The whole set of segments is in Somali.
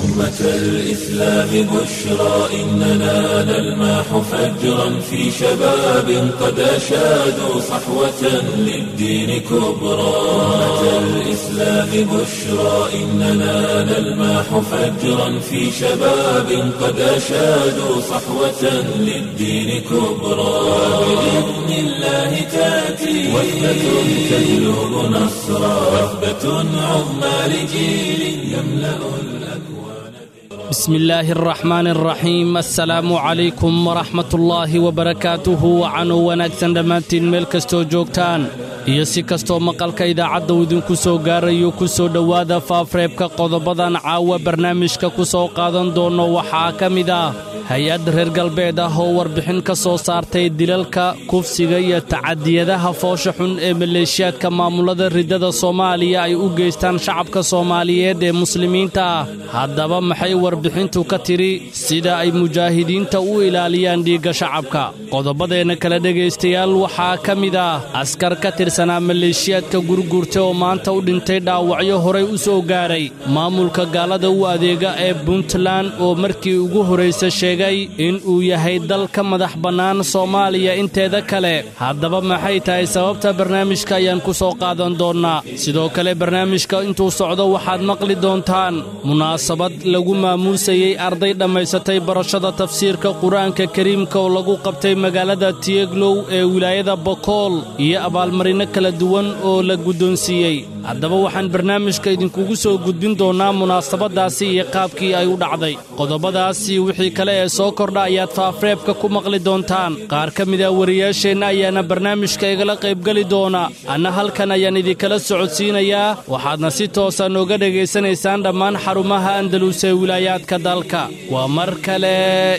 أمة الإسلام بشرى إننا نلمح فجرا في شباب قد أشادوا صحوة للدين كبرى أمة الإسلام بشرى إننا نلمح فجرا في شباب قد أشادوا صحوة للدين كبرى بإذن الله تأتي وحدة تهلب نصرا وثبة عظمى لجيل يملأ الأكوان بسم الله الرحمن الرحيم السلام عليكم ورحمة الله وبركاته وcanuu wanaagsan dhammaantiin meel kastoo joogtaan iyo si kastoo maqalka idaacadda uu idinku soo gaarayo ku soo dhowaada faafreebka qodobadan caawa barnaamijka ku soo qaadan doono waxaa ka mid ah hay-ad reer galbeed ah oo warbixin ka soo saartay dilalka kufsiga iyo tacadiyadaha foosha xun ee maleeshiyaadka maamulada riddada soomaaliya ay u geystaan shacabka soomaaliyeed ee muslimiinta ah haddaba maxay warbixintu ka tidhi sida ay mujaahidiinta u ilaaliyaan dhiigga shacabka qodobadeenna kale dhegaystayaal waxaa ka mid ah askar ka tirsanaa maleeshiyaadka gurgurta oo maanta u dhintay dhaawacyo horay u soo gaaray maamulka gaalada u adeega ee puntland oo markii ugu horraysa sheegay in uu yahay dal ka madax bannaan soomaaliya inteeda kale haddaba maxay tahay sababta barnaamijka ayaan ku soo qaadan doonnaa sidoo kale barnaamijka intuu socdo waxaad maqli doontaan munaasabad lagu maamuusayey arday dhammaysatay barashada tafsiirka qur-aanka kariimka oo lagu qabtay magaalada tiyeglow ee wilaayada bokool iyo abaalmarino kala duwan oo la guddoonsiiyey haddaba waxaan barnaamijka idinkugu soo gudbin doonnaa munaasabaddaasi iyo qaabkii ay u dhacday qodobadaasi wixii kale ee soo kordha ayaad faafreebka ku maqli doontaan qaar ka mid a wariyaasheenna ayaana barnaamijka igala qaybgeli doona anna halkan ayaan idinkala socodsiinayaa waxaadna si toosa nooga dhegaysanaysaan dhammaan xarumaha andalus ee wilaayaadka dalka waa mar kale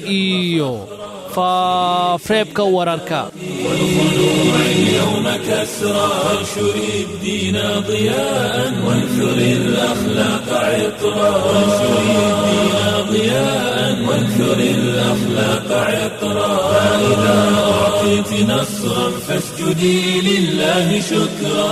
iyo faafreebka wararka والخلوع اليوم كسرى وانشر الدين ضياء وانثر الأخلاق عطرا وانشر الدين ضياء وانثر الأخلاق عطرا فإذا أعطيت نصرا فاسجدي لله شكرا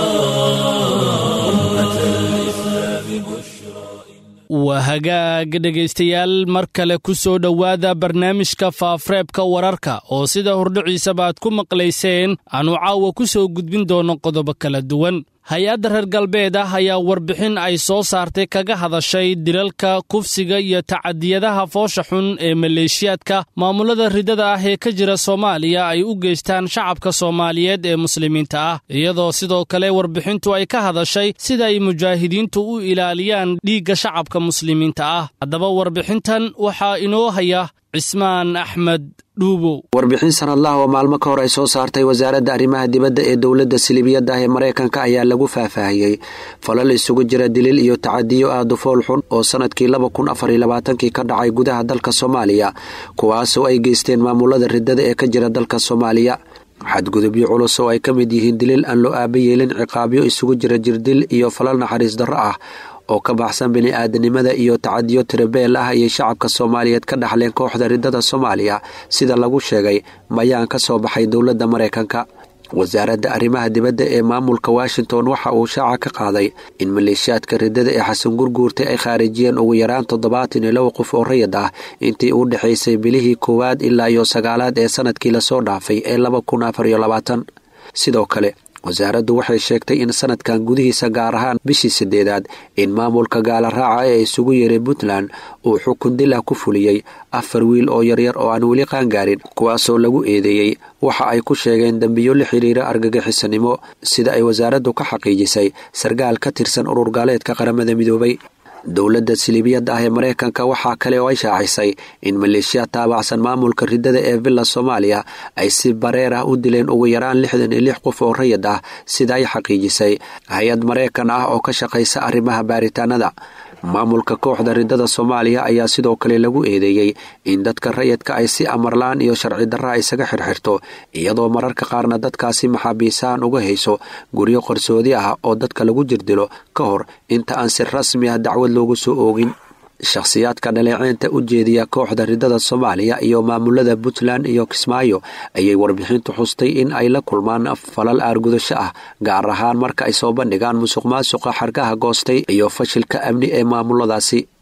أمة الإسلام بشرى waa hagaaga dhegaystayaal mar kale ku soo dhowaada barnaamijka faafreebka wararka oo sida hordhiciisaba aad ku maqlayseen aanu caawa ku soo gudbin doonno qodobo kala duwan hay-adda reer galbeed ah ayaa warbixin ay soo saartay kaga hadashay dilalka kufsiga iyo tacadiyadaha foosha xun ee maleeshiyaadka maamulada riddada ah ee ka jira soomaaliya ay u geystaan shacabka soomaaliyeed ee muslimiinta ah iyadoo sidoo kale warbixintu ay ka hadashay sida ay mujaahidiintu u ilaaliyaan dhiigga shacabka muslimiinta ah haddaba warbixintan waxaa inoo haya cismaan axmed dhuubow warbixin sanadlaha oo maalmo ka hor ay soo saartay wasaaradda arrimaha dibadda ee dowladda silibiyadda ah ee maraykanka ayaa lagu faahfaahiyey falal isugu jira dilil iyo tacadiyo aada u fool xun oo sanadkii laba kun afar iyo labaatankii ka dhacay gudaha dalka soomaaliya kuwaasoo ay geysteen maamulada riddada ee ka jira dalka soomaaliya xadgudubyo culus oo ay ka mid yihiin dilil aan loo aaba yeelin ciqaabyo isugu jira jirdil iyo falal naxariis darro ah oo ka baxsan bini-aadanimada iyo tacadiyo tirabeel ah ayay shacabka soomaaliyeed ka dhaxleen kooxda riddada soomaaliya sida lagu sheegay mayaan ka soo baxay dowladda maraykanka wasaaradda arrimaha dibadda ee maamulka washington waxa uu shaaca ka qaaday in maleeshiyaadka riddada ee xasan gurguurtay ay khaarijiyeen ugu yaraan toddobaatan iyo laba qof oo rayid ah intii u dhexaysay bilihii koowaad ilaa iyo sagaalaad ee sanadkii lasoo dhaafay ee laba kun afar iyo labaatan sidoo kale wasaaraddu waxay sheegtay in sanadkan gudihiisa gaar ahaan bishii sideedaad in maamulka gaala raaca ee isugu yeeray puntland uu xukun dil ah ku fuliyey afar wiil oo yaryar oo aan weli qaangaarin kuwaasoo lagu eedeeyey waxa ay ku sheegeen dembiyo la xiriira argagixisanimo sida ay wasaaraddu ka xaqiijisay sarkaal ka tirsan urur gaaleedka qaramada midoobay dowladda silibiyadda ah ee maraykanka waxaa kale oo ay shaacisay in maleeshiya taabacsan maamulka riddada ee villa soomaaliya ay si bareer ah u dileen ugu yaraan lixdan iyo lix qof oo rayid ah sida ay xaqiijisay hay-ad maraykan ah oo ka shaqaysa arrimaha baaritaanada maamulka kooxda riddada soomaaliya ayaa sidoo kale lagu eedeeyey in dadka rayidka ay si amarlaan iyo sharci darra isaga xirxirto iyadoo mararka qaarna dadkaasi maxaabiisahan uga hayso guryo qarsoodi ah oo dadka lagu jirdilo ka hor inta aan si rasmi ah dacwad loogu soo oogin shakhsiyaadka dhaleeceynta u jeediya kooxda riddada soomaaliya iyo maamulada puntland iyo kismaayo ayay warbixintu xustay in ay la kulmaan falal aargudasho ah gaar ahaan marka ay soo bandhigaan musuq maasuqa xarkaha goostay iyo fashilka amni ee maamuladaasi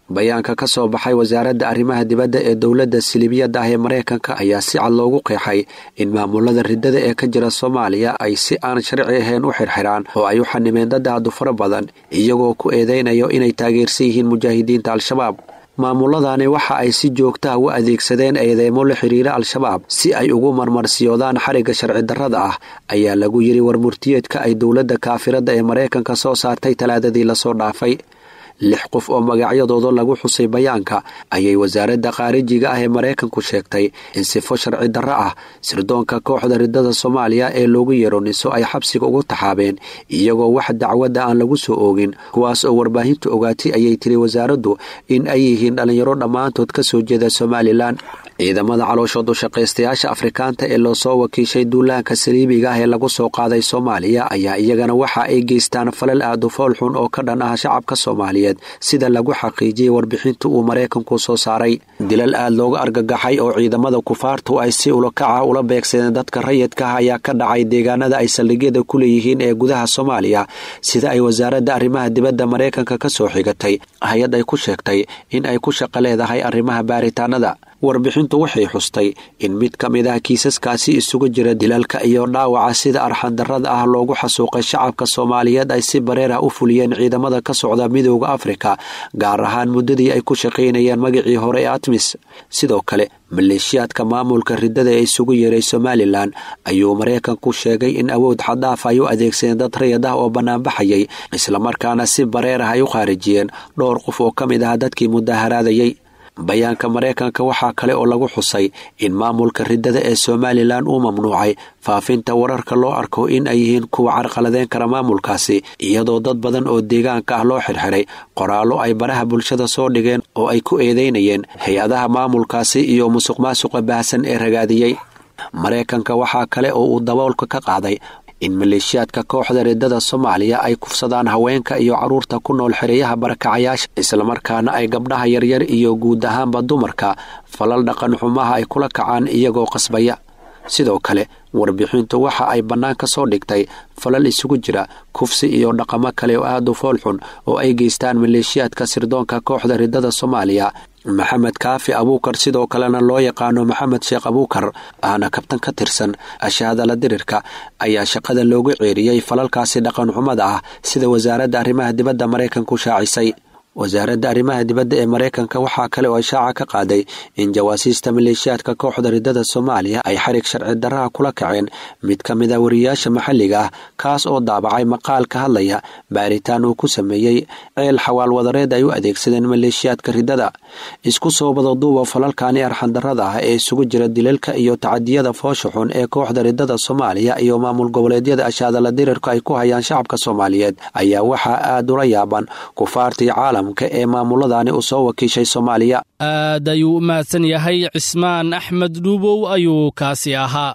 bayaanka ka soo baxay wasaaradda arrimaha dibadda ee dowladda silibiyadda ah ee maraykanka ayaa si cad loogu qeexay in maamulada riddada ee ka jira soomaaliya ay si aan sharci ahayn u xirxiraan oo ay u xanimeen dad aadu fara badan iyagoo ku eedeynayo inay taageersan yihiin mujaahidiinta al-shabaab maamuladani waxa ay si joogtaha u adeegsadeen eedeymo la xiriira al-shabaab si ay ugu marmarsiyoodaan xarigga sharci darrada ah ayaa lagu yidhi warmurtiyeedka ay dowladda kaafiradda ee maraykanka soo saartay talaadadii lasoo dhaafay lix qof oo magacyadooda lagu xusay bayaanka ayay wasaaradda khaarijiga ah ee maraykanku sheegtay in sifo sharci darro ah sirdoonka kooxda riddada soomaaliya ee loogu yeero niso ay xabsiga ugu taxaabeen iyagoo wax dacwadda aan lagu soo oogin kuwaas oo warbaahintu ogaatay ayay tiri wasaaraddu in ay yihiin dhallinyaro dhammaantood ka soo jeeda somalilan ciidamada calooshood ushaqaystayaasha afrikaanta ee loosoo wakiishay duulaanka saliibiga ah ee lagu soo qaaday soomaaliya ayaa iyagana waxa ay geystaan falal aadu fool xun oo ka dhan ah shacabka soomaaliyeed sida lagu xaqiijiyey warbixinta uu maraykanku soo saaray dilal aad looga argagaxay oo ciidamada kufaartu ay si ulakaca ula beegsadeen dadka rayidka ah ayaa ka dhacay deegaanada ay saldhigyada ku leeyihiin ee gudaha soomaaliya sida ay wasaaradda arrimaha dibadda maraykanka ka soo xigatay hay-ad ay ku sheegtay in ay ku shaqo leedahay arrimaha baaritaanada warbixintu waxay xustay in mid ka mid ah kiisaskaasi isugu jira dilalka iyo dhaawaca sida arxandarrada ah loogu xasuuqay shacabka soomaaliyeed ay si bareer ah u fuliyeen ciidamada ka socda midooda afrika gaar ahaan muddadii ay ku shaqaynayeen magacii hore ee atmis sidoo kale maleeshiyaadka maamulka riddada ee isugu yeeray somalilan ayuu maraykanku sheegay in awood xadaaf ay u adeegsadeen dad rayad ah oo bannaanbaxayay islamarkaana si bareer ah ay u khaarijiyeen dhowr qof oo ka mid ah dadkii mudaharaadayay bayaanka maraykanka waxaa kale oo lagu xusay in maamulka riddada ee somalilan uu mamnuucay faafinta wararka loo arko in ay yihiin kuwa carqaladeyn kara maamulkaasi iyadoo dad badan oo deegaanka ah loo xirxiray qoraallo ay baraha bulshada soo dhigeen oo ay ku eedeynayeen hay-adaha maamulkaasi iyo musuq maasuqa baahsan ee ragaadiyey maraykanka waxaa kale oo uu daboolka ka qaaday in maleeshiyaadka kooxda riddada soomaaliya ay kufsadaan haweenka iyo carruurta ku nool xereyaha barakacayaasha islamarkaana ay gabdhaha yaryar iyo guud ahaanba dumarka falal dhaqan xumaha ay kula kacaan iyagoo qasbaya sidoo kale warbixintu waxa ay bannaan ka soo dhigtay falal isugu jira kufsi iyo dhaqamo kale oo aad u foolxun oo ay geystaan maleeshiyaadka sirdoonka kooxda riddada soomaaliya maxamed kaafi abuukar sidoo kalena loo yaqaano maxamed sheekh abuukar ahna kabtan ka tirsan ashaadala dirirka ayaa shaqada loogu ceeriyey falalkaasi dhaqan xumada ah sida wasaaradda arrimaha dibadda maraykanku shaacisay wasaaradda arrimaha dibadda ee maraykanka waxaa kale oo ishaaca ka qaaday in jawaasiista maleeshiyaadka kooxda riddada soomaaliya ay xarig sharci darraha kula kaceen mid ka mid a wariyaasha maxalliga ah kaas oo daabacay maqaal ka hadlaya baaritaan uu ku sameeyey ceel xawaal wadareed ay u adeegsadeen maleeshiyaadka riddada isku soo badaduuba falalkani arxandarrada ah ee isugu jira dilalka iyo tacadiyada foosha xun ee kooxda riddada soomaaliya iyo maamul goboleedyada ashaadala dirirka ay ku hayaan shacabka soomaaliyeed ayaa waxaa aad ula yaaban kufaartii caalam ee maamuladani uu soo wakiishay soomaaliya aad ayuu u mahadsan yahay cismaan axmed dhuubow ayuu kaasi ahaa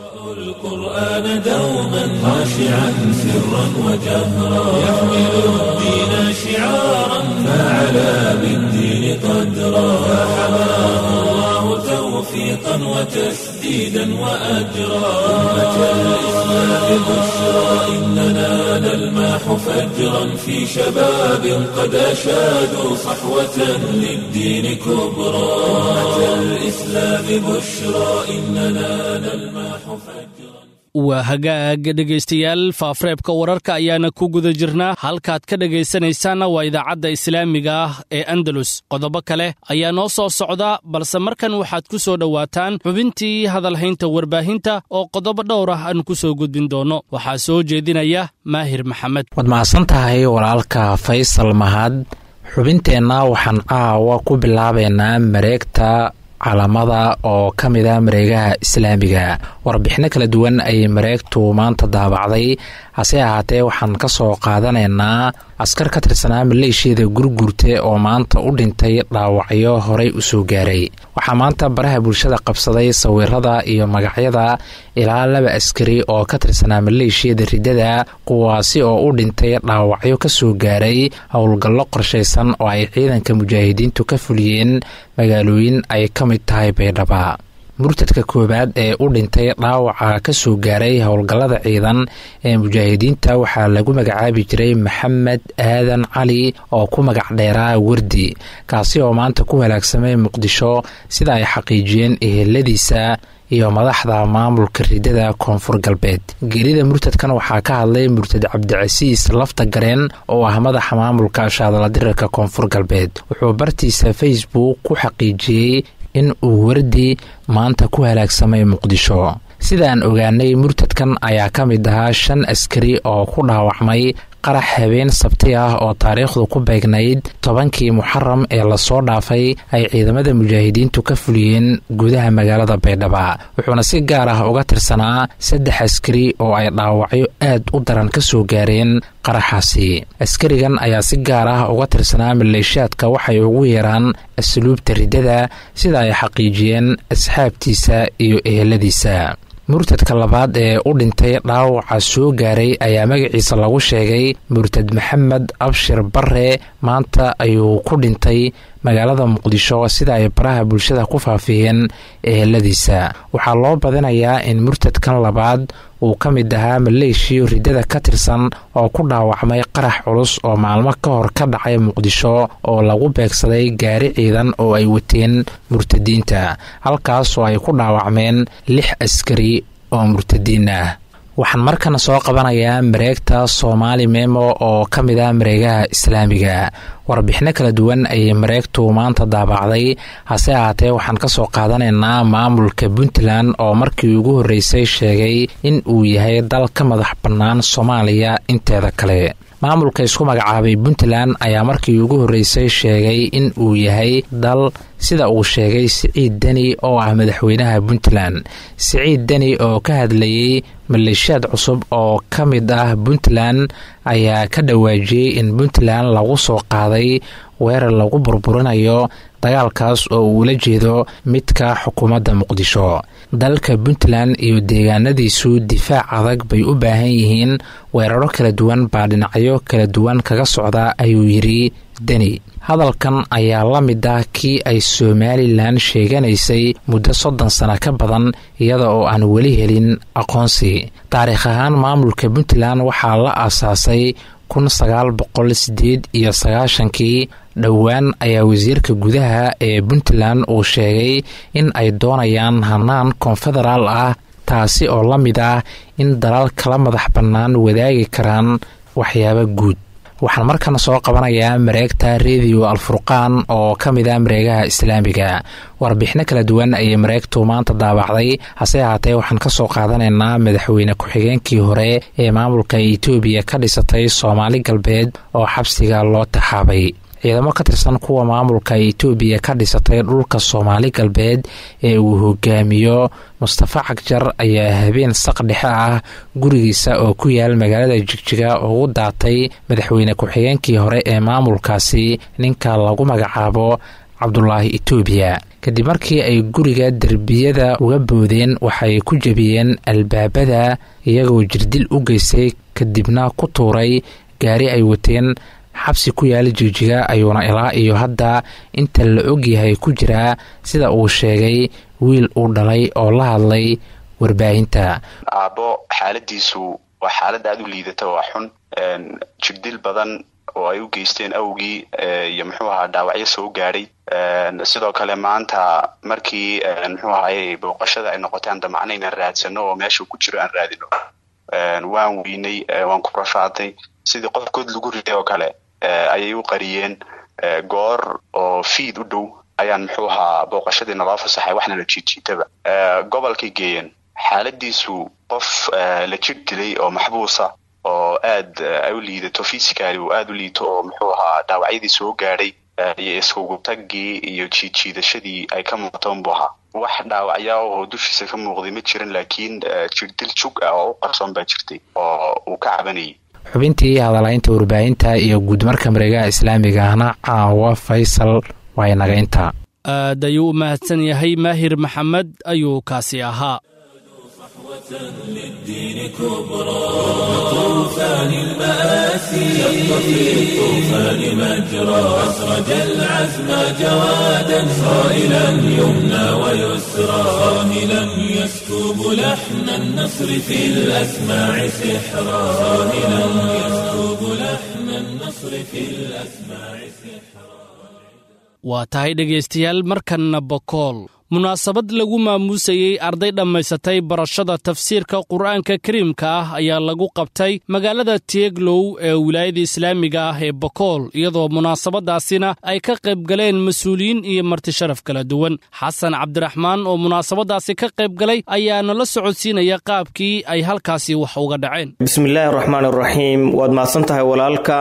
القرآن دوما خاشعا سرا وجهرا يحمل الدين شعارا فعلى بالدين قدرا فحماه الله توفيقا وتسديدا وأجرا أمة الإسلام بشرى إننا نلماح فجرا في شباب قد أشادوا صحوة للدين كبرى أمة الإسلام بشرى إننا نلماح فجرا waa hagaag dhegaystayaal faafreebka wararka ayaana ku guda jirnaa halkaad ka dhegaysanaysaanna waa idaacadda islaamiga ah ee andalus qodobo kale ayaa noo soo socda balse markan waxaad ku soo dhowaataan xubintii hadalhaynta warbaahinta oo qodobo dhowr ah aan ku soo gudbin doonno waxaa soo jeedinaya maahir maxamed waad mahadsan tahay walaalka faysal mahad xubinteenna waxaan aawa ku bilaabaynaa mareegta calamada oo ka mid a mareegaha islaamiga warbixino kala duwan ayay mareegtu maanta daabacday hase ahaatee waxaan ka soo qaadanaynaa askar ka tirsanaa maleeshiyada gurgurte oo maanta u dhintay dhaawacyo horey u soo gaaray waxaa maanta baraha bulshada qabsaday sawirada iyo magacyada ilaa laba askari oo ka tirsanaa maleeshiyada riddada kuwaasi oo u dhintay dhaawacyo ka soo gaaray howlgallo qorshaysan oo ay ciidanka mujaahidiintu ka fuliyeen magaalooyin ay ka mid tahay baydhaba murtadka koowaad ee u dhintay dhaawaca ka soo gaaray howlgallada ciidan ee mujaahidiinta waxaa lagu magacaabi jiray maxamed aadan cali oo ku magac dheeraa wardi kaasi oo maanta ku halaagsamay muqdisho sida ay xaqiijiyeen eheladiisa iyo madaxda maamulka ridada koonfur galbeed geerida murtadkan waxaa ka hadlay murtad cabdicasiis lafta gareen oo ah madaxa maamulka shaadaladirarka koonfur galbeed wuxuu bartiisa facebook ku xaqiijiyey in uu wardi maanta ku halaagsamay muqdisho sidaan ogaanay murtadkan ayaa ka mid ahaa shan askari oo ku dhaawacmay qarax habeen sabti ah oo taariikhdu ku beegnayd tobankii muxaram ee lasoo dhaafay ay ciidamada mujaahidiintu ka fuliyeen gudaha magaalada baydhaba wuxuuna si gaar ah uga tirsanaa saddex askari oo ay dhaawacyo aad u daran ka soo gaareen qaraxaasi askarigan ayaa si gaar ah uga tirsanaa maleeshiyaadka waxay ugu yeeraan asluubta riddada sida ay xaqiijiyeen asxaabtiisa iyo eheladiisa murtadka labaad ee u dhintay dhaawaca soo gaaray ayaa magaciisa lagu sheegay murtad maxamed abshir bare maanta ayuu ku dhintay magaalada muqdisho sida ay baraha bulshada ku faafiyeen eheladiisa waxaa loo badinayaa in murtadkan labaad uu ka mid ahaa maleeshiyo riddada ka tirsan oo ku dhaawacmay qarax culus oo maalmo ka hor ka dhacay muqdisho oo lagu beegsaday gaari ciidan oo ay wateen murtadiinta halkaasoo ay ku dhaawacmeen lix askari oo murtadiin ah waxaan markana soo qabanayaa mareegta soomaali memo oo ka mid ah mareegaha islaamiga warbixino kala duwan ayay mareegtu maanta daabacday hase ahaatee waxaan ka soo qaadanaynaa maamulka puntland oo markii ugu horreysay sheegay in uu yahay dal ka madax bannaan soomaaliya inteeda kale maamulka isku magacaabay puntland ayaa markii ugu horreysay sheegay in uu yahay dal sida uu sheegay siciid deni oo ah madaxweynaha puntland siciid deni oo ka hadlayey maleeshiyaad cusub oo ka mid ah puntland ayaa ka dhawaajiyey in puntland lagu soo qaaday weerar lagu burburinayo dagaalkaas oo uula jeedo midka xukuumadda muqdisho dalka puntland iyo deegaanadiisu difaac adag bay u baahan yihiin weeraro kala duwan baa dhinacyo kala duwan kaga socda ayuu yidhi deni hadalkan ayaa la mid ah kii ay somalilan sheeganaysay muddo soddon sano ka badan iyada oo aan weli helin aqoonsi taariikh ahaan maamulka puntland waxaa la aasaasay kun sagaal boqol sideed iyo sagaashankii dhowaan ayaa wasiirka gudaha ee puntland uu sheegay in ay doonayaan hanaan konfederaal ah taasi oo la mid ah in dalal kala madax bannaan wadaagi karaan waxyaabo guud waxaan markana soo qabanayaa mareegta rediyo alfurqaan oo ka mid ah mareegaha islaamiga warbixino kala duwan ayay mareegtu maanta daabacday hase ahaatee waxaan ka soo qaadanaynaa madaxweyne ku-xigeenkii hore ee maamulka etoobiya ka dhisatay soomaali galbeed oo xabsiga loo taxaabay ciidamo ka tirsan kuwa maamulka etoobiya ka dhisatay dhulka soomaali galbeed ee uu hogaamiyo mustafa cagjar ayaa habeen saq dhexe ah gurigiisa oo ku yaal magaalada jigjiga ugu daatay madaxweyne ku-xigeenkii hore ee maamulkaasi ninka lagu magacaabo cabdulaahi etoobiya kadib markii ay guriga derbiyada uga boodeen waxay ku jebiyeen albaabada iyagoo jirdil u geystay kadibna ku tuuray gaari ay wateen xabsi ku yaala jigjiga ayuuna ilaa iyo hadda inta la ogyahay ku jiraa sida uu sheegay wiil uu dhalay oo la hadlay warbaahinta aabbo xaaladiisu waa xaalad aada u liidata waa xun jirdil badan oo ay u geysteen awgii iyo muxuu ahaa dhaawacyo soo gaadhay sidoo kale maanta markii muxuu ahaye booqashada ay noqotay aan damacna inaan raadsano oo meeshuu ku jiro aan raadino waan weynay waan ku rafaatay sidii qof good lagu riday oo kale ayay u qariyeen goor oo fiid u dhow ayaan muxuu ahaa booqashadii naloo fasaxay waxna la jiidjiitaba gobolkay geeyeen xaaladiisu qof la jir dilay oo maxbuusa oo aad ay u liidato fisicali uu aada u liito oo muxuu ahaa dhaawacyadii soo gaadhay iyo iskugu taggii iyo jiidjiidashadii ay ka muuqatoon buu ahaa wax dhaawacya oo dushiisa ka muuqday ma jiran laakiin jirdil jug ah oo u qarsoon baa jirtay oo uu ka cabanayay xubintii hadalaynta warbaahinta iyo guudmarka mareegaha islaamiga ahna caawa faysal waa inaga intaa aad ayuu u mahadsan yahay maahir maxamed ayuu kaasi ahaa للدين كبرى طوفان المآسي شق في الطوفان مجرى أسرج العزم جوادا صائلا يمنى ويسرى صاهلا يسكب لحن النصر في الأسماع سحرا صاهلا يسكب لحن النصر في الأسماع سحرا waa tahay dhegaystayaal markanna bokool munaasabad lagu maamuusayey arday dhammaysatay barashada tafsiirka qur'aanka kariimka ah ayaa lagu qabtay magaalada tieglow ee wilaayada islaamiga ah ee bokool iyadoo munaasabadaasina ay ka qayb galeen mas-uuliyiin iyo martisharaf kala duwan xasan cabdiraxmaan oo munaasabadaasi ka qayb galay ayaa nala socodsiinaya qaabkii ay halkaasi wax uga dhaceen bismillaahi raxmaan raxiim waad mahadsan tahay walaalka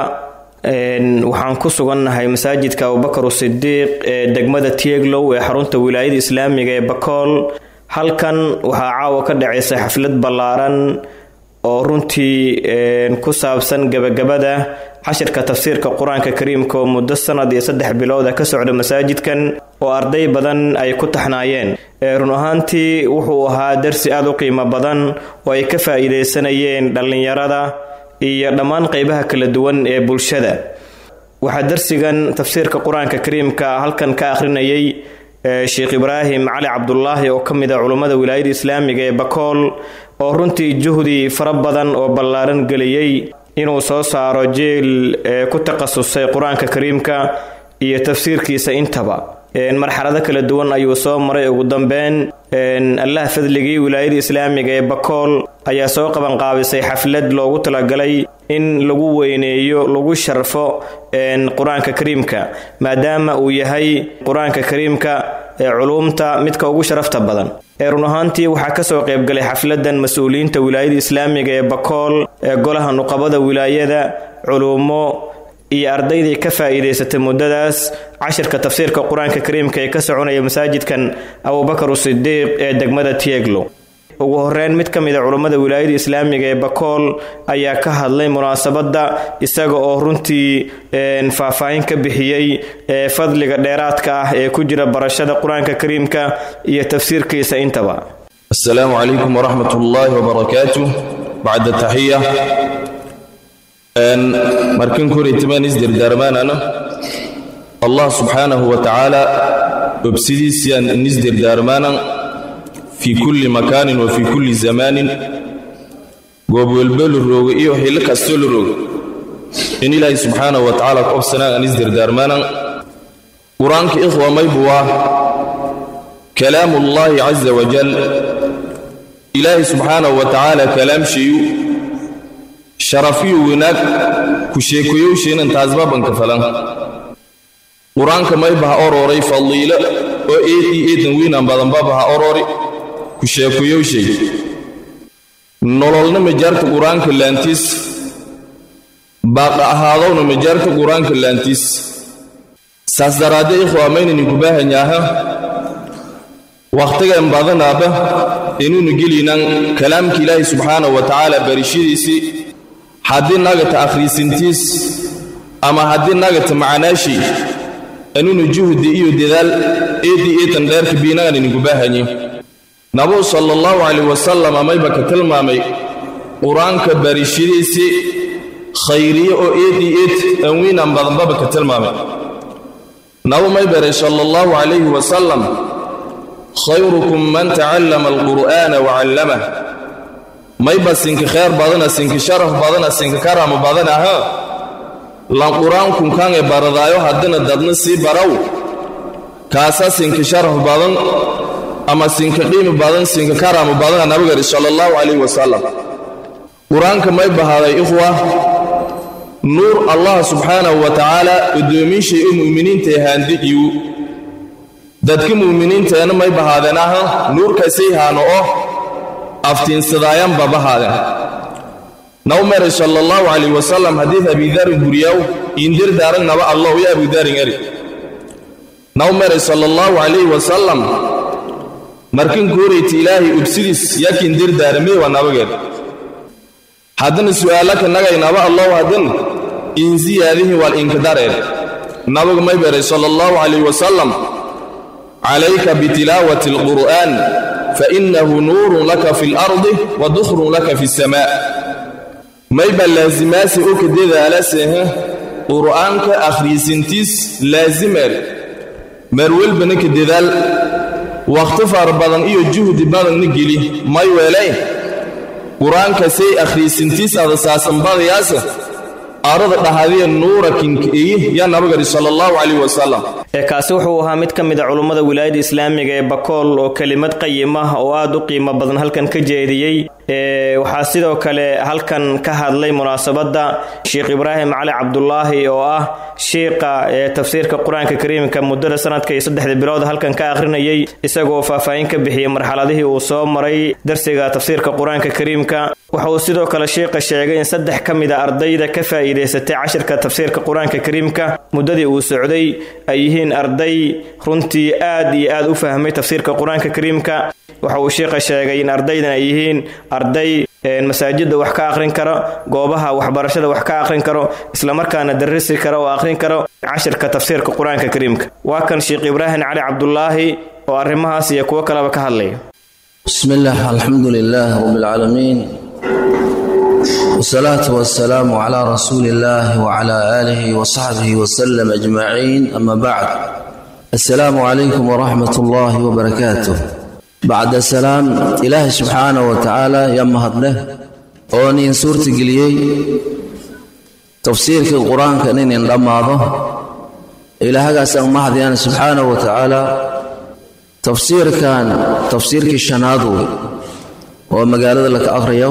waxaan ku sugannahay masaajidka abubakar sidiiq ee degmada tieglow ee xarunta wilaayada islaamiga ee bakool halkan waxaa caawa ka dhacaysa xaflad ballaaran oo runtii ku saabsan gebagabada cashirka tafsiirka qur-aanka kariimka oo muddo sanad iyo saddex bilooda ka socda masaajidkan oo arday badan ay ku taxnaayeen run ahaantii wuxuu ahaa darsi aada u qiimo badan oo ay ka faa'iidaysanayeen dhallinyarada iyo dhammaan qeybaha kala duwan ee bulshada waxaa darsigan tafsiirka qur-aanka kariimka halkan ka akhrinayay sheekh ibraahim cali cabdulaahi oo ka mid a culummada wilaayada islaamiga ee bakool oo runtii juhdi fara badan oo ballaaran geliyey inuu soo saaro jeel ku takhasusay qur-aanka kariimka iyo tafsiirkiisa intaba marxalado kala duwan ayuu soo maray ugu dambeyn allah fadligii wilaayada islaamiga ee bakool ayaa soo qabanqaabisay xaflad loogu talagalay in lagu weyneeyo lagu sharfo qur-aanka kariimka maadaama uu yahay qur-aanka kariimka ee culuumta midka ugu sharafta badan ee run ahaantii waxaa kasoo qaybgalay xafladan mas-uuliyiinta wilaayada islaamiga ee bakool ee golaha nuqabada wilaayada culuumo iyo ardaydii ka faa'iidaysatay muddadaas cashirka tafsiirka qur-aanka kariimka ee ka soconaya masaajidkan abubakar sidiiq ee degmada tieglo ugu horeyn mid ka mid a culummada wilaayada islaamiga ee bakool ayaa ka hadlay munaasabadda isaga oo runtii faahfaahin ka bixiyey ee fadliga dheeraadka ah ee ku jira barashada qur-aanka kariimka iyo tafsiirkiisa intaba asalaamu calaykum waraxmat ullaahi wbarakaatu bacda taxiya markan koraytamaan isdirdaarmaanana allah subxaanahu wa tacaala obsidiisiyaan inisdirdaarmaanan fii kulli makaanin wa fii kulli zamaanin goob welbo la rooga iyo xillo kastoo la rooga in ilaahay subxaanahu wa tacaala ku obsanaan aan isdirdaarmaanan qur-aanka ikhwa maybu waa kalaamullaahi caza wajal ilaahay subxaanahu wa tacaala kalaamshayu sharafiyo wanaag ku sheekoyowsheenan taasbabanka falan qur-aanka maybaha orooray fadliilo oo eedii eedan wiinaan badanbabaha oroori ku sheekoyowshay nololna majaarta qur-aanka laantiis baaqa ahaadowna majaarta qur-aanka laantiis saas daraadde ikhwa maynaninku baahanyaaha wakhtigan badanaaba inuunu geliynaan kalaamka ilaahay subxaanahu wa tacaala barishadiisii haddii nagata akhriisintiis ama haddii nagata macanaashii anuunu juhdi iyo dadaal eedii eetan dheerka biinagan idinku baahanye nabuu sala allahu calayh wasalam amayba ka tilmaamay qur-aanka barishadiisii khayriye oo eedii eed anwiinan badanbaba ka tilmaamay nabu may baray sala allahu calayhi wasalam khayrukum man tacallama alqur'aana wacallamah mayba sinka kheer badana sinka sharaf badana sinka karama badana ha lan qur-aankunkan ee baradaayo haddina dadna sii baraw kaasa sinka sharaf badan ama sinka qiimi badan sinka karama badana nabigari sala allahu calayhi wasalam qur-aanka may bahaaday ikhwa nuur allah subxaanahu wa tacaala addoomiishay u mu'miniintae haandijiyu dadka mu'miniinteena may bahaadeen aha nuurkaasay haano oh aftiinsadaayanba bahaadeen naw meray sala allahu calayh wasalam xadiid abidarin guriyaw indir daaran naba allow ya abudarin eri naw meray sala allahu calayhi wasalam markin koorayta ilaahay ubsidiis yakindir daaramee waa nabageed haddana su'aalaka nagay naba allow haddan insiyaadihi wal inkidareed nabagu may beray sala allahu calayh wasalam calayka bitilaawati alqur'aan fainahu nuurun laka fi lardi wa dukhrun laka fi samaa mayba laazimaasi u ka dadaalasehe qur'aanka akhriisintiis laazimer meer welbana ka dadaal wakhti fara badan iyo juhdi badanna geli may weelayn qur-aanka say akhriisintiis ada saasanbadayaasa arada dhahadiya nuura kinkeeyi yaa nabagari sala allahu calayh wasalam ee kaasi wuxuu ahaa mid ka mid a culummada wilaayada islaamiga ee bakool oo kelimad qayim ah oo aad u qiimo badan halkan ka jeediyey waxaa sidoo kale halkan ka hadlay munaasabadda sheekh ibraahim cali cabdulaahi oo ah shiiqa ee tafsiirka qur-aanka kariimka muddada sanadka iyo saddexda bilood halkan ka akhrinayay isagoo faahfaahin ka bixiyey marxaladihii uu soo maray darsiga tafsiirka qur-aanka kariimka waxa uu sidoo kale shiiqa sheegay in saddex ka mid a ardayda ka faa'iidaysatay cashirka tafsiirka qur-aanka kariimka muddadii uu socday ay yihiin arday runtii aad iyo aad u fahmay tafsiirka qur-aanka kariimka waxa uu shiiqa sheegay in ardaydan ay yihiin arday masaajidda wax ka akhrin karo goobaha waxbarashada wax ka akhrin karo islamarkaana darrisi karo oo akhrin karo cashirka tafsiirka qur-aanka kariimka waa kan sheekh ibraahim cali cabdulaahi oo arrimahaas iyo kuwo kaleba ka hadlaya bismi illaah alxamdu lilaah rabbilcaalamiin wsalaatu wasalaamu calaa rasuuli illaahi wacalaa aalihi wasaxbihi wasalam ajmaciin ama bacd assalaamu calaykum waraxmat ullaahi wabarakaatuh bacda salaam ilaahay subxaanah wa tacaala yaa mahadleh oo nin suurtageliyey tafsiirkii qur-aanka inin dhammaado ilaahagaasaan mahadyaana subxaanah wa tacaala tafsiirkan tafsiirkii shanaad wey oo magaalada laka akhriyo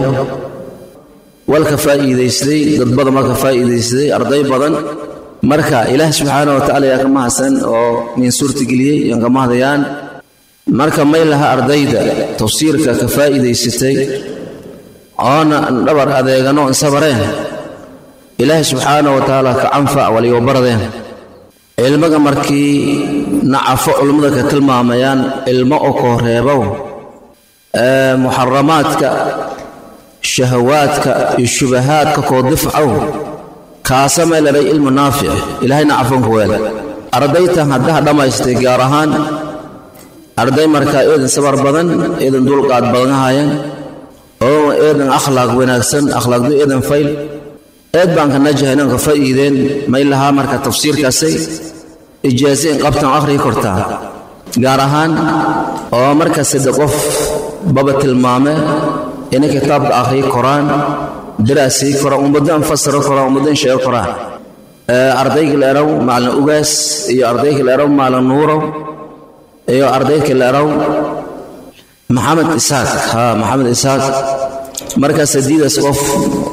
walka faa'iidaystay dad badan baa ka faa'iidaystay arday badan marka ilaah subxaana wa tacala yaa ka mahadsan oo nin suurtageliyey yaan ka mahadayaan marka may laha ardayda tafsiirka ka faa'iidaysatay oona dhabar adeegano insabareen ilaahay subxaana wa tacaala ka canfac waliyo baradeen cilmiga markii nacafo culummada ka tilmaamayaan ilmo oo koo reebow muxaramaadka shahawaadka iyo shubahaadka koo difcow kaasa may ladhay ilmu naafic ilaahay nacafonka weel ardaytan haddaha dhammaystay gaar ahaan arday markaa eedan sabar badan eedan dulqaad badan haayeen oo eedan akhlaaq wanaagsan akhlaaqdu eedan fayl eed baan ka najahay inaan ka faa'iideen may lahaa marka tafsiirkaasay ijaaze in qabtan akhriyi kortaa gaar ahaan oo marka sadde qof baba tilmaame inay kitaabka akhriyi koraan daraasii koraan ummaddan fasiro koraan ummaddan sheego koraan ardayga la eraw maalin ugaas iyo ardayga la eraw maalin nuurow iyo ardayka la eraw maxamed isaaq ha maxamed isaaq markaas hadiidaas qof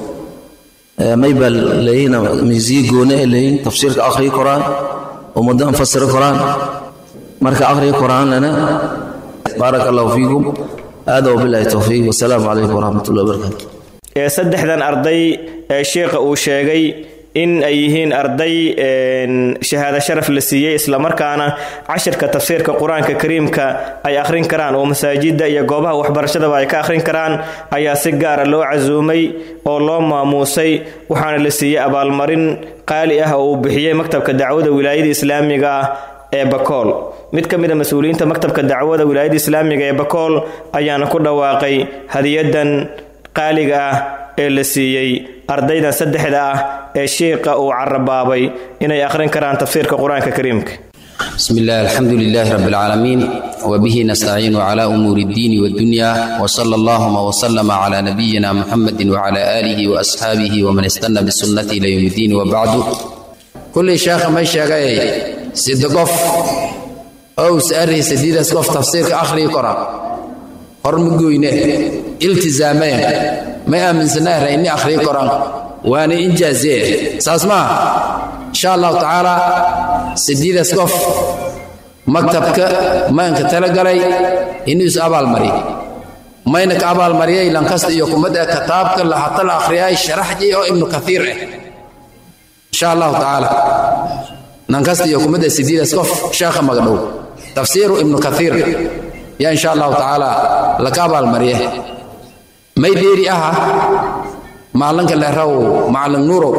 maybaa leeyihin misiye goone ay leeyihin tafsiirka akhriyi koraan ummaddan fasiro koraan marka akhriyi koraan lana baaraka allahu fiikum hada wabilahi towfiiq wasalaamu calaykum waraxmat ullahi wabarakatu ee saddexdan arday ee sheikha uu sheegay in ay yihiin arday shahaado sharaf la siiyey islamarkaana cashirka tafsiirka qur-aanka kariimka ay akhrin karaan oo masaajidda iyo goobaha waxbarashadaba ay ka akhrin karaan ayaa si gaara loo casuumay oo loo maamuusay waxaana la siiyey abaalmarin qaali ah oo uu bixiyey maktabka dacwada wilaayada islaamiga ah ee bakool mid ka mid a mas-uuliyiinta maktabka dacwada wilaayada islaamiga ee bakool ayaana ku dhawaaqay hadiyadan qaaliga ah ee la siiyey ardaydan saddexda ah ee shiiqa uu carabaabay inay akhrin karaan tafsiirka qur-aanka kariimka بسم الله الحمد لله رب العالمين وبه نستعين على أمور الدين والدنيا وصلى اللهم وسلم على نبينا محمد وعلى آله وأصحابه ومن استنى بالسنة إلى يوم الدين وبعد كل شيخ ما شاقي سيدقف أو سأري سديد أسقف تفسير آخر قرآن hormagoyne iltizaameen ma aaminsanaahra inni akhriyo koran waana injaazee saas maaha insha allahu tacaala sidiidaas qof maktabka maanka talagalay inuu is abaalmariy mayna ka abaalmariyay lankasta iyo kumada kitaabka lahata la akhriyay sharaxji oo ibnu kathiir ah insha allahu tacaala lankasta iyo kumada sidiidaas qof sheekha magadhow tafsiiru ibnu kathiir yaa insha allahu tacaala laka abaalmariye may dheeri aha maalinka leeraw macalin nuurow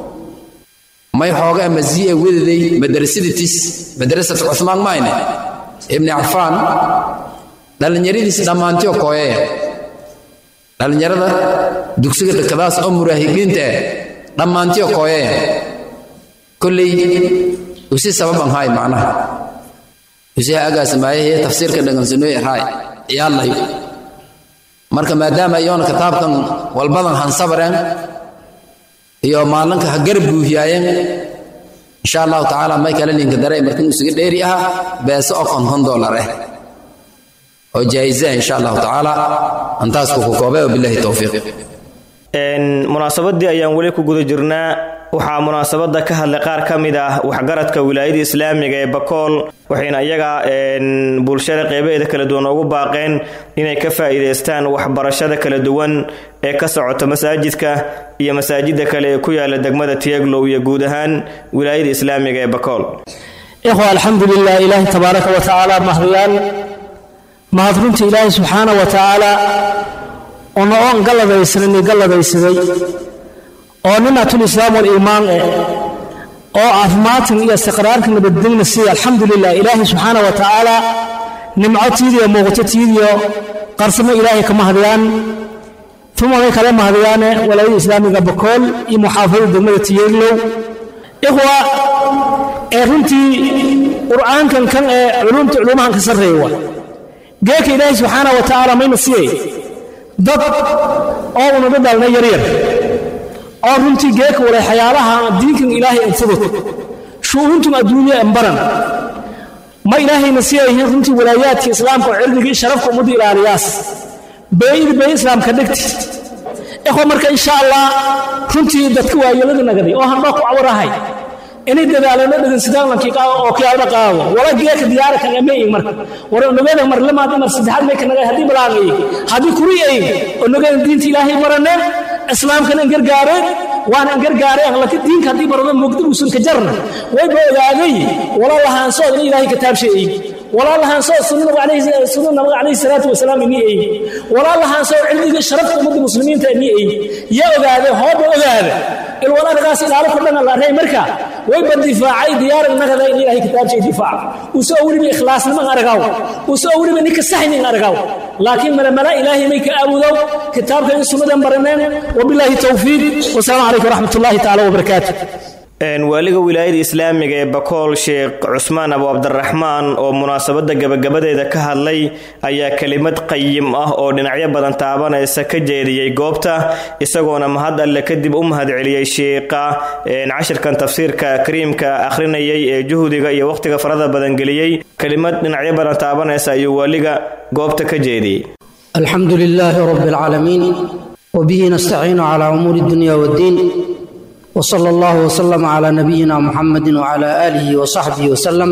may xoogaa masii'a wadaday madrasaditis madrasat cuthmaan mayne ibni cafaan dhallinyaradiis dhammaantiyo kooyaya dhallinyarada dugsiga dhakadaas oo muraahibiinta ah dhammaantiyo kooyaya kolley usi sababan haay macnaha usiha agaasimaayahe tafsiirka dhagansanooy raay ciyaalayo marka maadaama iyoona kitaabkan walbadan hansabareen iyo maalinka ha garab buuhiyaayeen insha allahu tacaala may kala linka daray markin usuga dheeri aha beese oo konton dollar ah oo jaa'iza insha allahu tacaala antaas ku koobay wabillahi towfiiq munaasabadii ayaan weli ku guda jirnaa waxaa munaasabada ka hadlay qaar ka mid ah waxgaradka wilaayada islaamiga ee bakool waxayna iyaga bulshada qeybaheeda kala duwan ugu baaqeen inay ka faa'iidaystaan waxbarashada kala duwan ee ka socota masaajidka iyo masaajida kale ee ku yaala degmada tieglow iyo guud ahaan wilaayada islaamiga ee bakool ikhwa alxamdulilah ilaahi tabaaraka wa tacaala mahadiyaan mahad runta ilaahi subxaana wa tacaala ona oon galladaysanani galladaysaday oo ninaatul islaam waliimaan eh oo caafimaadkan iyo istiqraarka nabadgelna siiya alxamdulilah ilaahi subxaana wa tacaala nimco tiidiyo muuqato tiidiyo qarsamo ilaahay ka mahadiyaan uma way kale mahadiyaane walaayada islaamiga bakool iyo muxaafadada degmada tiyeeglow ikhwa ee runtii qur'aankan kan ee culumta culumahan ka sarreeya waa geeka ilaahay subxaana wa tacaala mayna siiyay dad oo unaga dhalnay yaryar oo runtii geeka walay xayaalaha diinkan ilaahay anfudud shu'uuntum adduunya embaran ma ilaahayna si ay yihiin runtii walaayaadka islaamka oo cirdigii sharafka ummadda ilaaliyaas beeyid bey islaamka dhegti ikhwa marka insha allah runtii dadka waayelada nagaday oo handhoo ku cawarahay inay dadaalano dhegeysadaankii oo kiyaalada qaado wala geeka diyaara kan amay marka war nagada mar lamaad mar saddexaad may kanaga hadii balaangay hadii kuri ay oo nagada diinta ilaahay baraneen islaamkana gargaareen waana gargaareen laakiin diinka hadii barado mugdi usun ka jarna way ba ogaaday wala lahaan soo ilaahay kitaab sheeyay wala lahaan soo sunnada alayhi sunnada nabiga alayhi salatu wasalaam ni ay wala lahaan soo cilmiga sharafta ummadda muslimiinta ni ay ya ogaaday hooba ogaaday il wala ragaas ilaalo ku dhan la reey marka way ba difaacay diyaar nagada in ilaahay kitaab sheey difaac usoo wali bi ikhlaas nima aragaw usoo wali bi ninka saxnin aragaw laakiin mala mala ilaahay may ka abudow kitaabka in sunnadan baraneen wabillahi tawfiiq wasalaamu calaykum waraxmatullaahi tacaala wabarakaatuh waaliga wilaayada islaamiga ee bakool sheekh cusmaan abu cabdiraxmaan oo munaasabada gabagabadeeda ka hadlay ayaa kelimad qayim ah oo dhinacyo badan taabanaysa ka jeediyey goobta isagoona mahad alle kadib u mahadceliyey sheekha cashirkan tafsiirka kariimka akhrinayay ee juhdiga iyo wakhtiga farada badan geliyey kelimad dhinacyo badan taabanaysa ayuu waaliga goobta ka jeediyey alxamdu lilaahi rabi alcaalamiin wbihi nastaciinu cala umuuri dunya wddiin wsala allahu wslama cala nabiyina muxamadi wcala aalihi wasaxbihi wasalam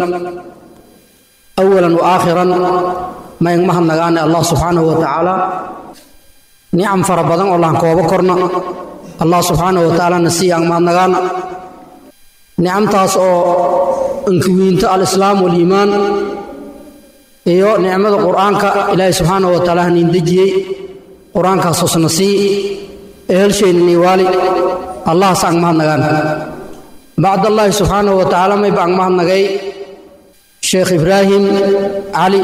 awalan waakhiran mayn mahadnagaane allah subxaanahu wa tacaala nicam fara badan oo lahan koobo korna allah subxaanahu wa tacaalana siiyaan mahadnagaana nicamtaas oo inkuwiinto alislaam waliimaan iyo nicmada qur'aanka ilaahay subxaanahu wa tacaala haniin dejiyey qur-aankaas hosna sii ehelsheenini waali allahas ang mahadnagaan bacdallaahi subxaanahu wa tacaala mayba ang mahadnagay sheekh ibraahim cali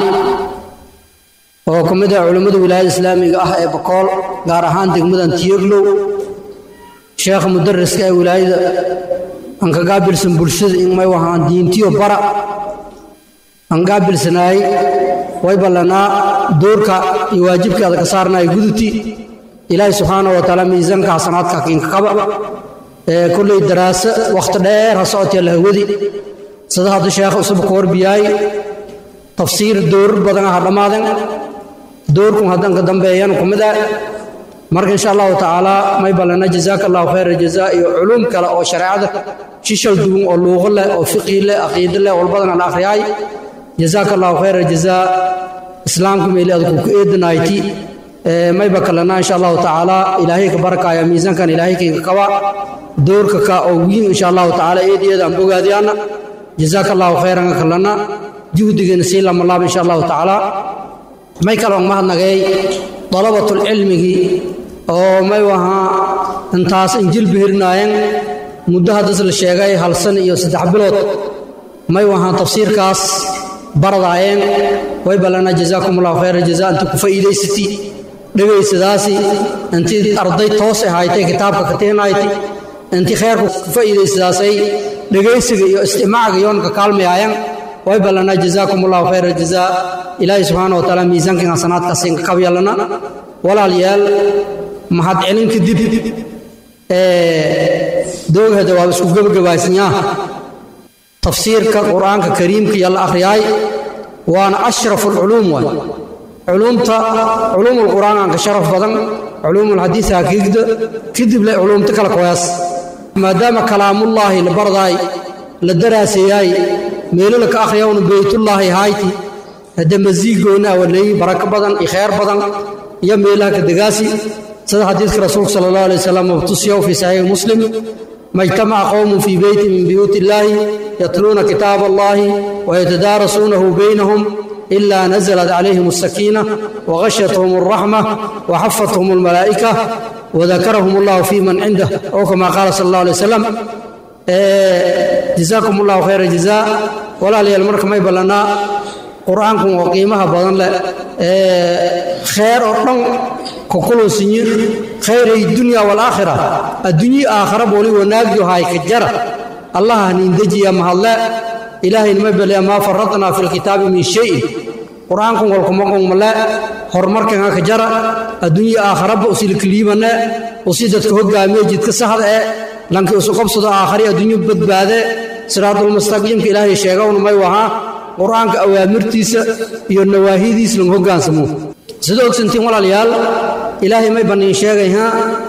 oo ka mid ah culimmada wilaayada islaamiga ah ee bakool gaar ahaan degmadan tiyeglow sheekha mudariska ee wilaayada aan ka gaabilsan bulshada in may wahaan diintiyo bara aan gaabilsanaay way ballanaa doorka iyo waajibkaada ka saarnaya guduti ilaahay subxaanahu wa tacaala miisaanka xasanaadka kiinka qaba ee kolley daraaso wakhti dheer ha socotee lahawadi sida hadda sheekha usuba ka warbiyaay tafsiir doorar badan ah dhammaaden doorkun haddan ka dambeeyan ku mid ah marka insha allahu tacaala may ballana jazaaka allahu khayra jazaa iyo culuum kale oo shareecada shishal duwan oo luuqo leh oo fiqhi leh aqiido leh walbadan aan akhriyaay jazaaka allahu khayra jazaa islaamka meeli adku ku eedanayti mayba kalena insha allahu tacaala ilaahay ka barakaaya miisaankan ilaahay kinka kaba doorka ka oo wiin insha allahu tacaala eedeeda aan bogaadiyaana jazaaka allahu khayran kalena juhdigeena sii lamalaab insha allahu tacaala may kale on mahadnagay dalabatulcilmigii oo may wahaa intaas injil bihirnaayeen muddo haddas la sheegay hal san iyo saddex bilood may wahaa tafsiirkaas baradaayeen way ballana jazaakum allahu khayra jazaa inta ku faa'iidaysati dhegaysadaasi intii arday toos ahaaytay kitaabka kateenayti intii khayrka ku faa'iidaysadaasay dhegaysiga iyo istimaaciga yoonka kaalmayaayan way ballana jazaakum allahu khayra jazaa ilaahay subxaana wa tacaala miisaankan hasanaadkaas inka kabyalana walaalayaal mahad celin kadib doogada waa isku gebagabaysnyaa tafsiirka qur'aanka kariimka iyo la akhriyaay waana ashrafu alculuum waay culuumta culuumulqur'aan aanka sharaf badan culuumulxadiis hakiigda kadib le culuumta kala koyaas maadaama kalaamullaahi la bardaay la daraasayaay meelala ka akhriyawna beytullaahi hayti hadda masiigoona awaleeyi barako badan iyo khayr badan iyo meelaha ka degaasi sida xadiidka rasuulka sala allahu alay wasalam mabtusiyaw fii saxiixi muslim ma ijtamaca qowmun fii beyti min buyuuti illaahi yatluuna kitaaba allahi wayatadaarasuunahu baynahum ila nazalat calayhim asakiina wagashyathum alraxma waxafathum almalaa'ika wadakarahum allahu fii man cindah oo kama qaala sala allah alay wasalam jazaakum allahu khayra jazaa walaalayaal marka may ballanaa qur'aankan oo qiimaha badan leh khayr oo dhan kokuloosinyi khayray dunya walaakhira adduunyi aakhara booli wanaagyo hay ka jara allaha nindejiya mahadle ilaahayna ma bele maa faradnaa fi lkitaabi min shayin qur'aankan walkumaqongmale horumarkan ka jara adduunyi aakharaba usilkaliibane usi dadka hogaamiye jidka saxda e lankii isu qabsado aakhari adduunyu badbaade siraadulmustaqiimka ilaahay sheegawna may wahaa qur'aanka awaamirtiisa iyo nawaahidiis lagu hogaansamo sida ogsantiin walaalayaal ilaahay may banniin sheegay ha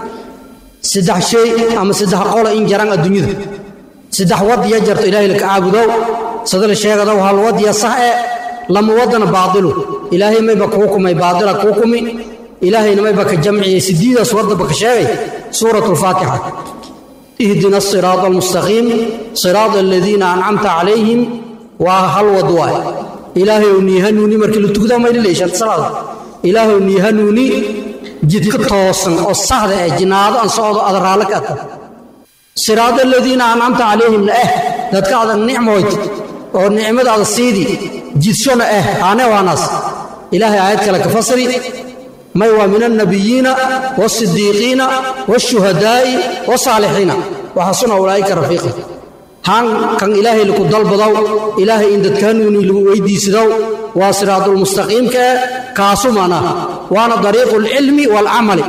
saddex shay ama saddex qola in jaran adduunyada saddex wadiya jarto ilaahay laka caabudow sida la sheegadow hal wadiya sax e lama wadana baadilu ilaahay mayba kuu kumay baadila kuu kumi ilaahayna mayba ka jamciyey sidiidaas wadaba ka sheegay suurat lfaatixa ihdina asiraada almustaqiim siraada aladiina ancamta calayhim waa hal wad waay ilaahayow nii hanuuni markii la tukdaa maylaleeshan salaada ilaahayow nii hanuuni jidka toosan oo saxda eh jinaado aan socdo ada raallo ka ata siraada aladiina ancamta calayhimna eh dadka adag nicmoyd oo nicmadaada siidi jidshona eh aane waanaas ilaahay aayad kale ka fasri may waa min annabiyiina waasidiiqiina waashuhadaa'i wasaalixiina waxasuna ulaa'ika rafiiqa haan kan ilaahay laku dalbadow ilaahay in dadka hanuuni lagu weydiisadow waa siraadulmustaqiimka eh kaasu mana waana dariiqu alcilmi waalcamali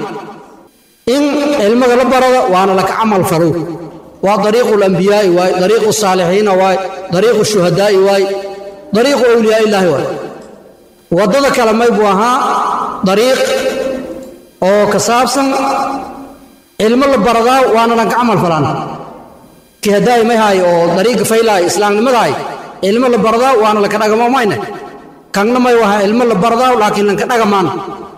in cilmiga la barada waana laka camal farow waa dariiqu alambiyaa'i waay dariiqu saalixiina waay dariiqu shuhadaa'i waay dariiqu awliyaa'illaahi waay waddada kale may buu ahaa dariiq oo ka saabsan cilmo la baradaa waana lanka camal falaan kihadaay may haay oo dariiqa faylaay islaamnimadaay cilmo la baradaa waana laka dhagamo mayne kanna may waha cilmo la baradaa laakiin lanka dhagamaan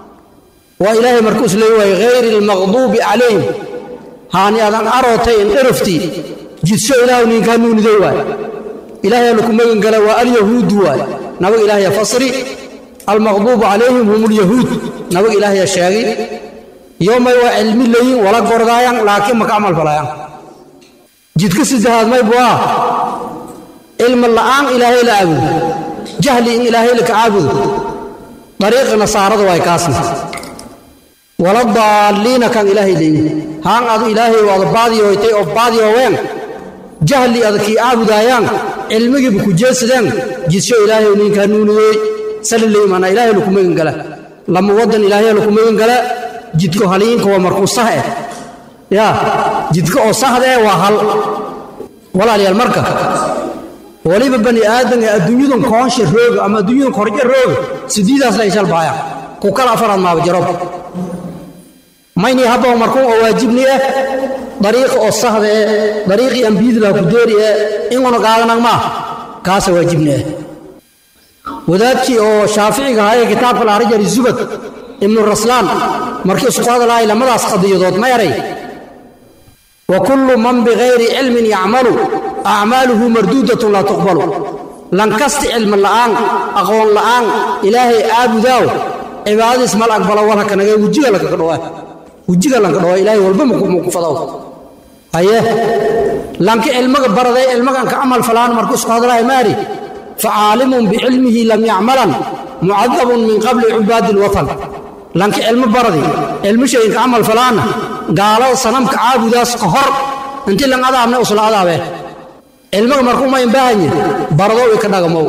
waa ilaahay markuus leey waay hayri almaqduubi calayhim haani adan arootay in dherafti jidsho ilaahu ninka hanuuniday waay ilaahay laku magan gala waa alyahuudu waay nabaga ilaahaya fasri almaqduubu calayhim hum lyahuud nabaga ilaahaya sheegay yoomay waa cilmi leeyin wala gordaayan laakiin maka camal falayaan jidka saddexaad may buu ah cilmi la'aan ilaahay la caabudo jahli in ilaahay laka caabudo dariiqa nasaarada waay kaasna wala daalliina kan ilaahay leeyin haan adu ilaahay waada baadiyoytay oo baadiyooween jahli adakii caabudaayaan cilmigiiba ku jeesadeen jidsho ilaahay ninka hanuuniyey salileymaana ilaahay laku magan gala lama waddan ilaahay laku magan gala jidko haliinka waa markuu sah eh yaa jidka oo sahda eh waa hal walaalayaal marka waliba bani aadan ee adduunyadan koonsha rooga ama adduunyadan korje rooga sidiidaasna ay shalbaaya ku kala afaraad maaba jarob mayni habba markuu oo waajibni ah dariiqa oo sahda eh dariiqii ambiyada laha ku deeri eh inguna qaadanag maa kaasa waajibni ah wadaadkii oo shaaficiga ahaa ee kitaabka la arjari zubad ibnu raslaan markii isku hadalahay lamadaas qadiyadood ma eray wa kullu man bigayri cilmin yacmalu acmaaluhu marduudatun laa tuqbalu lankasti cilmi la'aan aqoon la'aan ilaahay caabudaaw cibaadadiis mal aqbala walha kanaga wejiga lankaga dhawaa wejiga lanka dhawaa ilaahay walba maku fadaw haye lanki cilmiga baraday cilmigan ka camal falaan markuu isku hadalahay maari facaalimun bicilmihi lam yacmalan mucadabun min qabli cubaadi lwatan lanki cilmo baradi cilmo shayinka camal falaana gaalada sanamka caabudaas ka hor intii lan adaabne usla adaabe cilmaga markuu mayn baahanye baradow i ka dhagamow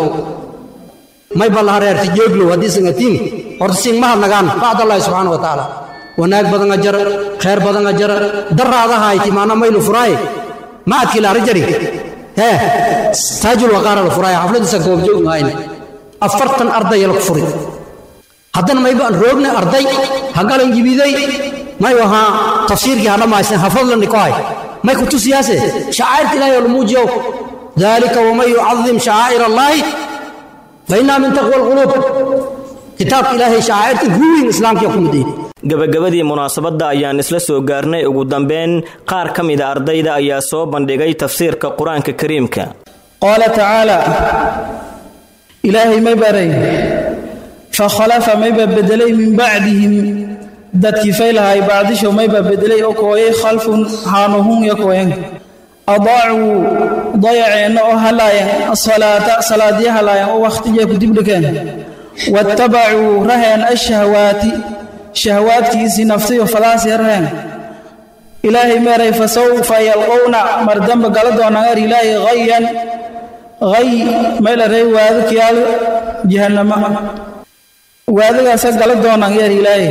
may ballaha reerti jeeglow haddii sangatiin horta siin mahad nagaan bacdallahi subxaana wa tacaala wanaag badanga jara khayr badanga jara daraadahayti maana maylu furaaye ma adkii laari jari hee taajul waqaara la furaaye xafladiisa goobjoog mahayne afartan ardaya la furi haddana maybaan roogna arday hagalan jibiday may ahaa tafsiirkii hadhamaysan hafadlani ku hay may ku tusiyaase shacairta ilahay oo lamuujiyow dalika waman yucadim shacaa'ir allaahi fainaa min taqwa alquluub kitaabka ilaahay shacairta guwiin islaamkiya ku midayay gabagabadii munaasabadda ayaan isla soo gaarnay ugu dambeyn qaar ka mida ardayda ayaa soo bandhigay tafsiirka qur-aanka kariimka qaala tacaala ilaahay may baray fakhalafa mayba bedelay min bacdihim dadkii faylahay bacdisho mayba bedelay oo kooyay khalfun haanuhun ya kooyan adaacuu dayaceenna oo halaayan asalaata salaadya halaayan oo wakhtiya ku dibdhikeen waattabacuu raheen ashahwaati shahwaadkiisii naftiyo fadaasii raheen ilaahay meeray fasawfa yalqowna mar dambe gala doonaan er ilaahay hayan hay maylaray waadadkiyaal jahannama waadagaasa gala doonaan yeer ilaahay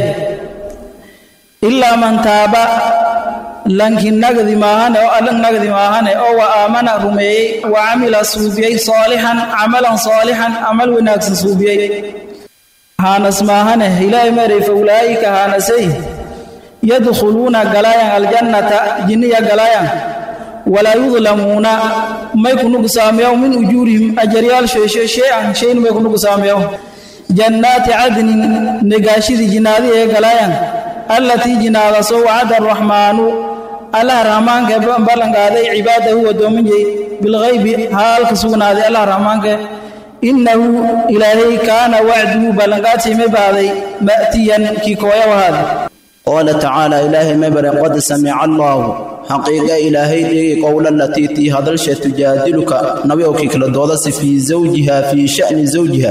ilaa man taaba lanki nagdi maahane oo allan nagdi maahane oo wa aamana rumeeyey wa camila suubiyey saalixan camalan saalixan camal wanaagsan suubiyey haanas maahane ilaahay meeray fa ulaa'ika haanasay yadkhuluuna galaayan aljannata jinniya galaayan walaa yudlamuuna may ku nugsaameyow min ujuurihim ajaryaal shay-an shayn may ku nugsaameyow jannaati cadnin negaashidii jinaadii ee galaayan allatii jinaadasoo wacada araxmaanu allah rahmaanka ballanqaaday cibaadahu wadoominjay bilghaybi haalka sugnaaday allah rahmaanka innahu ilaahay kaana wacduhu ballanqaadsiimay baaday ma'tiyan kii kooya wahaada qaala tacaala ilaahay mabare qad samica allaahu xaqiiqa ilaahay dheegi qowla latii tii hadalsha tujaadiluka nabiowkii kala doodasi fii zawjiha fii sha'ni zawjiha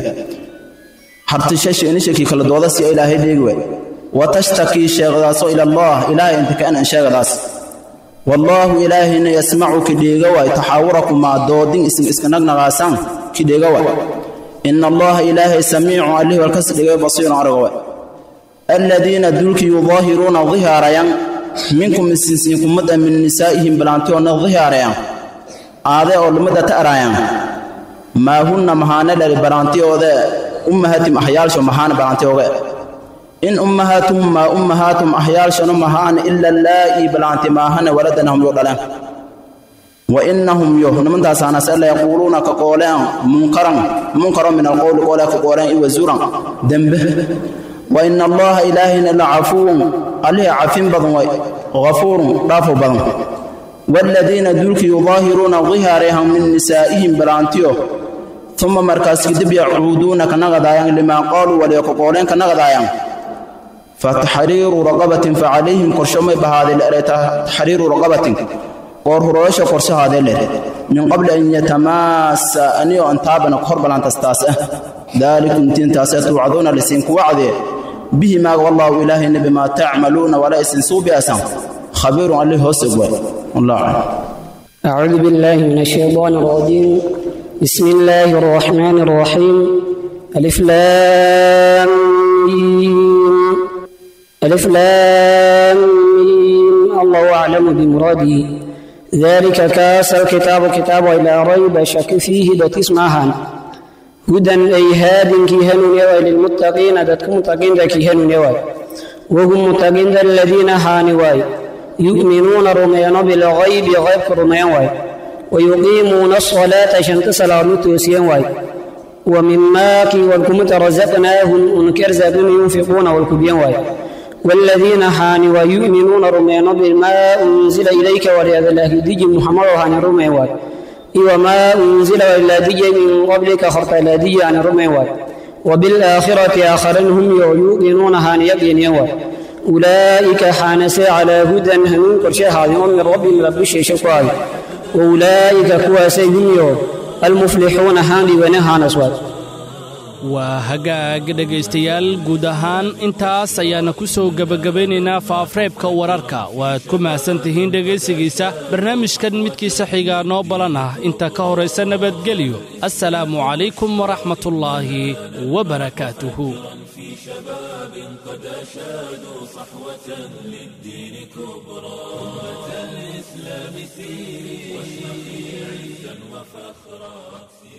hartishasheenishakii kala doodasi ilaahay dheegi waay watashtakii sheegdaasoo ila allah ilaahay inta ka'an an sheegdaas wallaahu ilaahayna yasmacu kidheega waay taxaawurakumaa doodin isin iska nagnaqaasaan kidheega waay ina allaha ilaahay samiicu allih walkas dhigay basiirun araga waay aladiina dulki yudaahiruuna dihaarayan minkum isinsiinkumada min nisaa'ihim bilaantiyoona dihaarayan aade oo lumada ta araayan maa hunna mahaane dhali balaantiyoode ummahatim ahyaalsho mahaane balaantiyooge in ummahatuhum maa ummahaatum ahyaalshanu mahaane ila laa'ii balaanti maahane waladanahum yo dhaleen wa innahum yo nimantaasaanase la yaquuluuna ka qooleen munkaran munkaro min alqowli qoolee ka qooleen iwa zuran dembe wa ina allaha ilaahayna la cafuwun allihii cafin badan way ghafuurun dhaafo badan waaladiina dulki yudaahiruuna dihaarayhan min nisaa'ihim balaantiyo uma markaas kadib yacuuduuna ka naqadaayaan limaa qaaluu waliyo ka qooleen ka naqadaayaan fataxriiru raqabatin facalayhim qorsho may bahaadee leere taxriiru raqabatin qoor hurooyasha qorshahaadee leere min qabli an yatamaasa aniyo an taabana hor balantastaas ah daalikum tiintaasee tuucaduuna lisiinku wacdee bihi maaga wallaahu ilaahayna bimaa tacmaluuna walaa isin suubiasan khabiirun allih hoos ogwaay wallah أعوذ بالله من الشيطان الرجيم بسم الله الرحمن الرحيم ألف لام ميم ألف لام ميم الله أعلم بمراده ذلك كاس الكتاب كتاب إلى ريب شك فيه دوت اسمها هدى أي هاد كيهن يوى للمتقين دتك متقين كيهن يوى وهم متقين الذين هانواي يؤمنون رميان بالغيب غيب رميان واي ويقيمون الصلاة شنت صلاة توسيان واي ومما كي والكمت رزقناهم انكر زادون ينفقون والكبيان واي والذين هاني ويؤمنون رميان بما أنزل إليك ورياض الله دي محمد هاني رمي واي وما أنزل إلا دي من قبلك خرط إلا دي عن رمي واي وبالآخرة آخرين هم يؤمنون هاني يقين يواي أولئك حانس على هدى هنون كرشي هذه من ربهم رب الشيء شكواي وأولئك كواسي هم المفلحون هاندي ونهان أسواد waa hagaag dhegaystayaal guud ahaan intaas ayaana ku soo gebagabaynaynaa faafreebka wararka waad ku mahadsan tihiin dhegaysigiisa barnaamijkan midkiisa xigaa noo balan ah inta ka horaysa nabadgelyo assalaamu calaykum waraxmatullaahi wabarakaatuhu قد أشادوا صحوة للدين كبرى أمة الإسلام سيري واشرقي عزا وفخرا